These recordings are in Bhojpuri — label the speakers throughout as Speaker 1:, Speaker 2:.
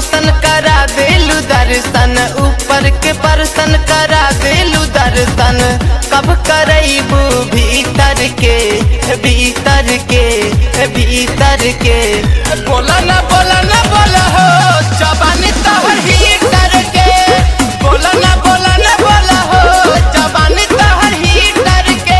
Speaker 1: परसन करा देलू दर्शन ऊपर के परसन करा देलू दर्शन कब करैबू भीतर के भीतर के भीतर के बोला ना बोला ना बोला हो जबानी तोहर हीटर के बोला ना बोला ना बोला हो जबानी तोहर हीटर के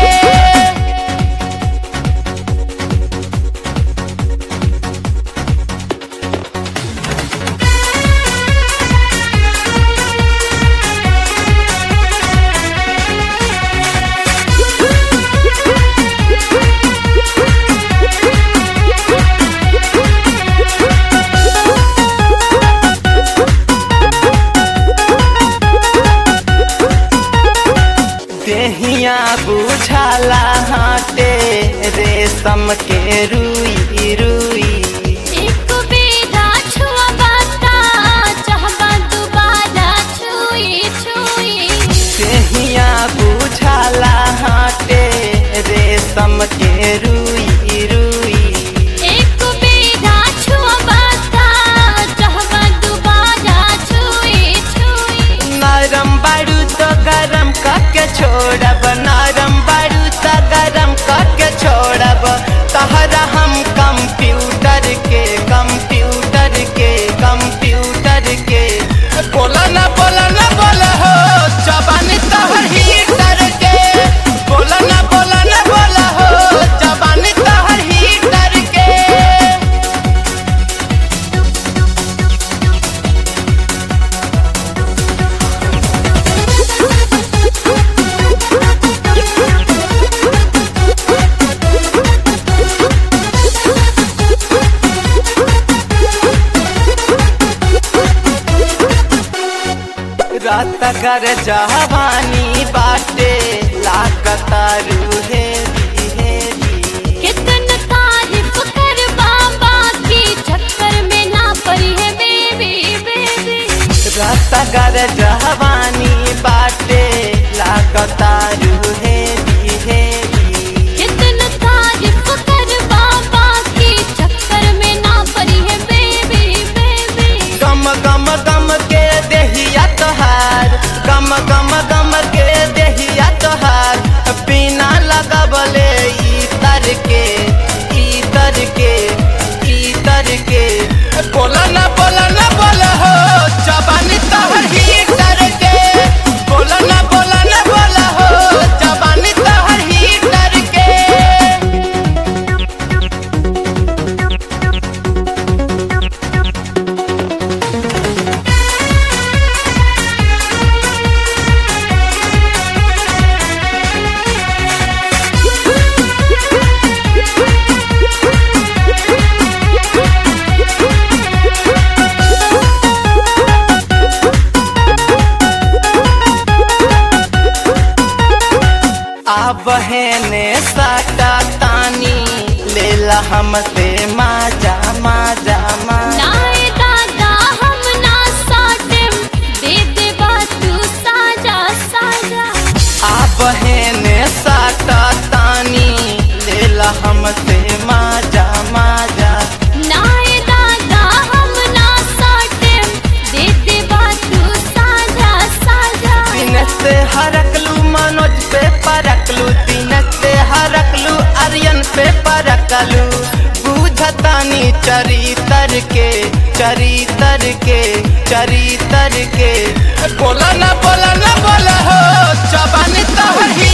Speaker 1: देहिया बुझाला हाटे रेशम के रुई रुई
Speaker 2: एक बेरा छुआ बाता चाहबा दोबारा छुई छुई
Speaker 1: देहिया बुझाला हाटे रेशम के रुई रुई
Speaker 2: एक बेरा छुआ बाता चाहबा दोबारा छुई छुई
Speaker 1: नरम बारू तो गरम करके छोड़ब नरम बारू तो गरम करके छोड़ब तहरा हम कंप्यूटर के कंप्यूटर के कंप्यूटर के बोला ना बोला ना बोला हो जबानी तहर हीटर के बोला ना बोला ना बोला हो जबानी तहर हीटर के रात कर जवानी बाटे लागतारू हे
Speaker 2: कितन तारीफ कर बाबा की चक्कर में ना पड़ी है बेबी बेबी
Speaker 1: रात कर जवानी बाटे लागतारू हे
Speaker 2: कितन तारीफ कर बाबा की चक्कर में ना पड़ी है बेबी बेबी
Speaker 1: गम गम गम के देहिया तोहार गम गम गम के देहिया तोहार बिना लगबले इतर के इतर के इतर के बोला ना बोला ना बोला हो जबानी तोहर हीटर के बोला ना बोला ना बोला हो जबानी तोहर हीटर के अब ने साटा तानी लेला हमसे माजा माजा माजा
Speaker 2: नाए दादा हम ना साटिम दे दे तू साजा साजा
Speaker 1: अब ने साटा तानी लेला हमसे माजा माजा
Speaker 2: नाए दादा हम ना साटिम दे दे तू साजा साजा
Speaker 1: दिन से हरकलू मनोज पे परकलू दिन से हरकलू आर्यन पे परकलू बुझतानी चरितर के चरितर के चरितर के बोला ना बोला ना बोला हो जबानी तोहर ही